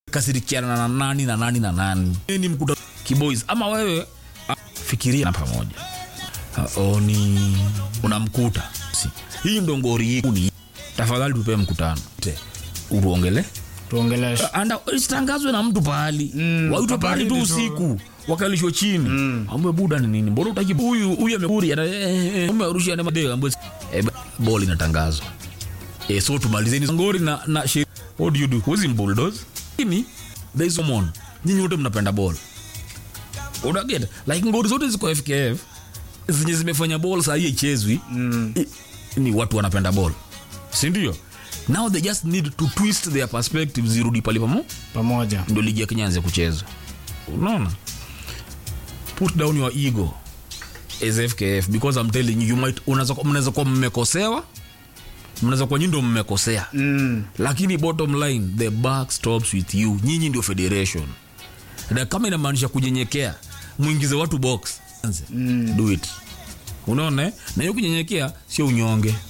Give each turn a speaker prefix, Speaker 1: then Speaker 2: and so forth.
Speaker 1: kasirikiana na nani na nani na nani ni mkuta kiboys ama wewe ah, fikiria na pamoja Ah, oni unamkuta si. hii ndo ngori hii tafadhali tupe mkutano Te, uruongele
Speaker 2: tuongeleshe
Speaker 1: anda isitangazwe na mtu pahali
Speaker 2: Mm,
Speaker 1: waitwe pahali tu
Speaker 2: habaridi tu.
Speaker 1: usiku wakalishwa chini mm. ambe buda ni nini mbona utaki huyu huyu amekuri ana eh, eh, umerusha na madeo ambe eh, ball inatangazwa eh, so tumalizeni ngori na na shi what do you do who's in bulldoze ini there is someone nyinyi wote mnapenda ball unaget like ngori zote ziko FKF zenye zimefanya ball saa hii ichezwi mm. ni watu wanapenda ball si ndio now they just need to twist their perspective zirudi pale pamo
Speaker 2: pamoja
Speaker 1: ndo ligi ya kenya anze kucheza unaona put down your ego as fkf because i'm telling you, you might unaweza kuwa- mnaweza kuwa mmekosewa mnaweza kuwa nyinyi ndo mmekosea
Speaker 2: mm.
Speaker 1: lakini bottom line the back stops with you nyinyi ndio federation na kama inamaanisha kunyenyekea mwingize watu box Anze. do it unaona eh? na hiyo kunyenyekea sio unyonge